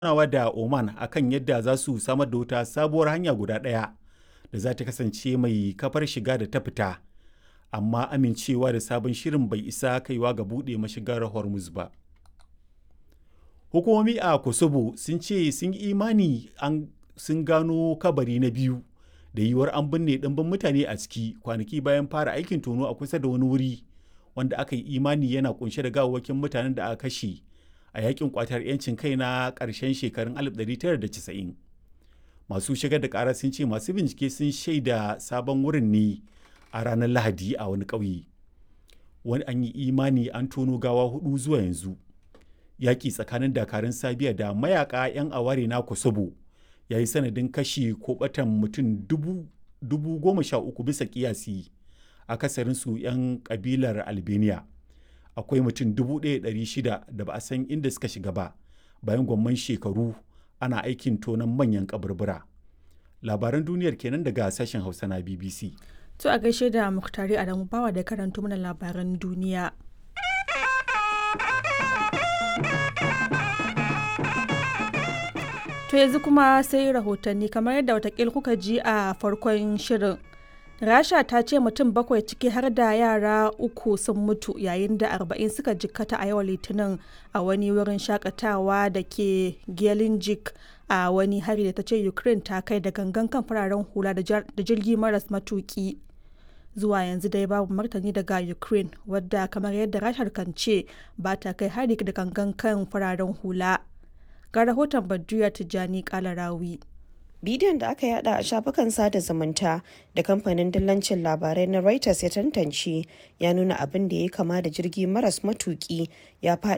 tattaunawa da Oman akan yadda za su samar da wata sabuwar hanya guda ɗaya da za ta kasance mai kafar shiga da ta fita, amma amincewa da sabon shirin bai isa kaiwa ga buɗe mashigar Hormuz ba. Hukumomi a Kosovo sun ce sun yi imani sun gano kabari na biyu da yiwuwar an binne ɗimbin mutane a ciki kwanaki bayan fara aikin tono a kusa da wani wuri wanda aka yi imani yana kunshe da gawawwakin mutanen da aka kashe a yakin kwatar 'yancin kai na ƙarshen shekarun 1990. Masu shigar da ƙara sun ce masu bincike sun shaida sabon wurin ne a ranar Lahadi a wani ƙauye. Wani an yi imani an tono gawa hudu zuwa yanzu. Yaƙi tsakanin dakarun Sabiya da mayaka 'yan aware na Kosovo ya yi sanadin kashi ko batan mutum dubu goma sha uku bisa kiyasi akasarinsu 'yan kabilar albania akwai mutum dubu ɗaya shida da ba a san inda suka shiga ba bayan gwamman shekaru ana aikin tonon manyan kaburbura labaran duniyar kenan daga sashen hausa na bbc to a gaishe da muktari adamu bawa da karanto mana labaran duniya To yanzu kuma sai rahotanni kamar yadda watakil kuka ji a farkon shirin. Rasha ta ce mutum bakwai ciki har da yara uku sun mutu yayin da arba'in suka jikkata a yau litinin a wani wurin shakatawa da ke Gelinjik a wani hari da ta ce Ukraine ta kai da gangan kan fararen hula da jirgi maras matuki. Zuwa yanzu dai babu martani daga Ukraine wadda kamar yadda Rashar kan ce ba ta kai hari da gangan kan fararen hula. ga rahoton Badriya Tijjani Kalarawi. Bidiyon da aka yada a shafukan sada zumunta da kamfanin dillancin labarai na Reuters ya tantance ya nuna abin da ya kama da jirgi maras matuki ya